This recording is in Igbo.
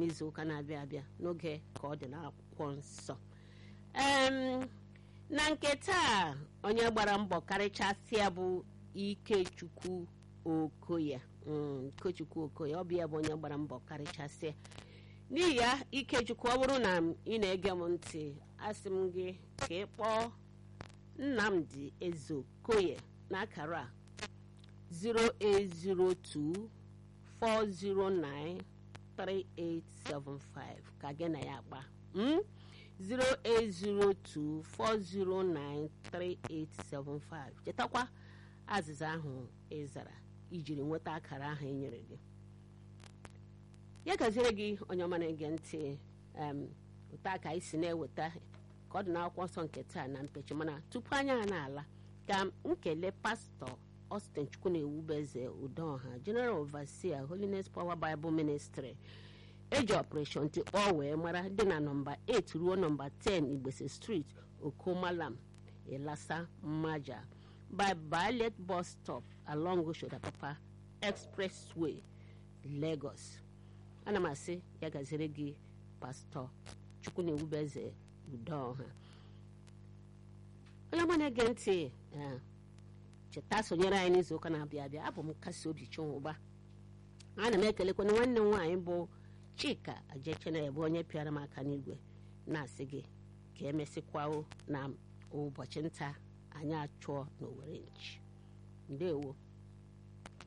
n'izu ụka na-abịa abịa n'oge ka ọ dị n'akwụkwọ nsọ em na nke taa onye gbara mbọ karịchasịa bụ ikechukwu okoye Mm, ikechukwu okoye ọ bụ ya bụ onye gbara mbọ karịchasịa n'ihi ya ikechukwu ọ bụrụ na ị na-ege m ntị asị m gị ka ị kpọọ nnamdi ezeokoye n'akara a 0802 409 3875 ka gị na ya gba mm? 0802 409 3875 chetakwa azịza ahụ ị zara ijiri nweta akara ahụ e nyere gị ya gaziere gị onye ọma na-ege ntị em ụta ka anyị si na-eweta ka ọ dị n'akwụkwọ nsọ nke taa na mpechi mana tupu anya ha na-ala ka nkele pastọ Austin Chukwu na-ewubeze Udoha General Overseer Holiness Power Bible Ministry eji operation tikpọọ wee mara dị na nọmba 8 ruo nọmba 10 Igbese Street Okomalam Elasa Mmaja by Violet bus stop along Oshodapapa Expressway Lagos ana m asị ya gaziri gị pastọ Chukwu na-ewubeze Udoha onye ọma na-ege ntị eh, cheta sonyere anyị n'izu ụka na-abịa abịa abụ m nkasi obi chinwụba ana m ekelekwana nwanne m nwaanyị bụ chika ajechenere bụ onye pịara m aka n'igwe na-asị gị ka emesịkwao na ụbọchị nta anyị achụọ n'owere nchi ndewo